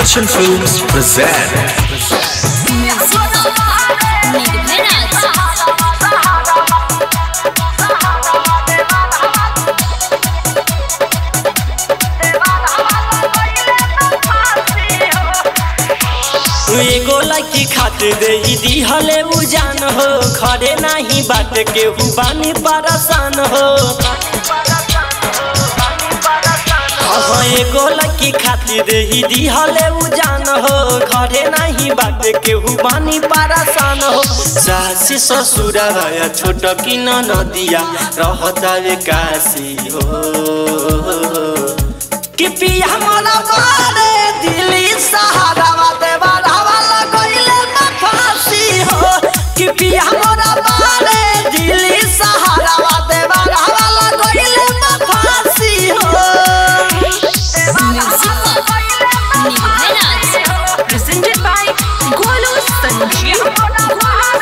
Akarshan Films present एगो लड़की खातिर दे दी हले उजान हो खड़े नाही बाट के बानी परेशान हो हाँ एगो लड़की खातिर दे दी हले उजान हो खड़े नाही बाट के बानी परेशान हो सासी ससुर रया छोट की नदिया रहता वे काशी हो कि पिया मोरा बारे दिल्ली सहारा देवा हवाला गइले में फांसी हो कि पिया मोरा बारे दिल्ली सहारा देवा हवाला गइले में फांसी हो presented by Golu Sanjeev.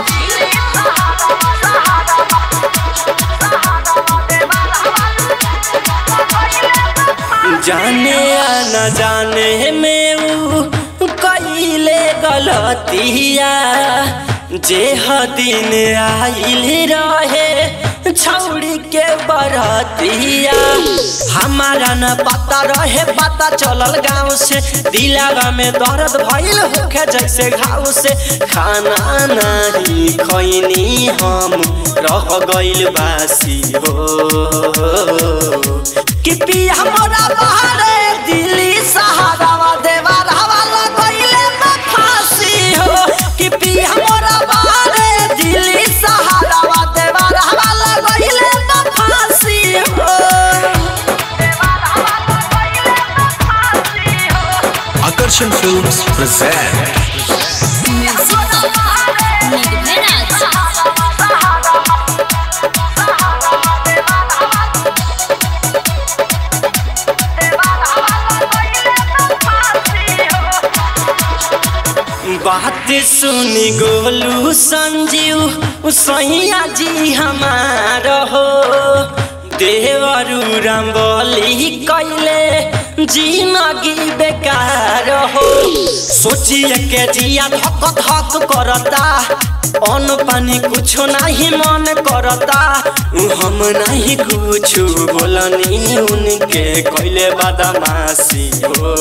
जाने या न जाने में ऊ कइले गलतिया जे ह दिन आइल रहे छौड़ी के बरतिया हमारा न पता रहे पता चलल गाँव से दिलावा में दर्द भइल होखे जैसे घाव से खाना नहीं खैनी हम रह गइल बासी हो कि पिया मोरा बहारे दिल्ली सहारा देवा हवाला गइले में फांसी हो कि पिया मोरा बहारे दिल्ली सहारा देवा हवाला गइले में फांसी हो Akarshan Films present बात सुनी गोलू संजीव सैया जी हमार हो देवरू रंगोली कैले जिंदगी बेकार हो सोचिए के जिया धक धक करता अन्न पानी कुछो नहीं मन करता हम नहीं कुछ बोलनी उनके कैले बदमाशी हो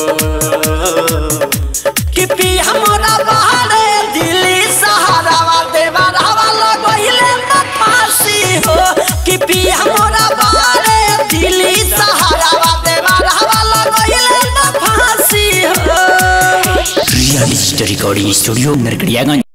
कि पिया मोरा बहारे दिल्ली सहारा देवा हवाला गइले में फांसी हो कि पिया मोरा बहारे दिल्ली सहारा देवा हवाला गइले में फांसी हो real story recording studio Narkatiaganj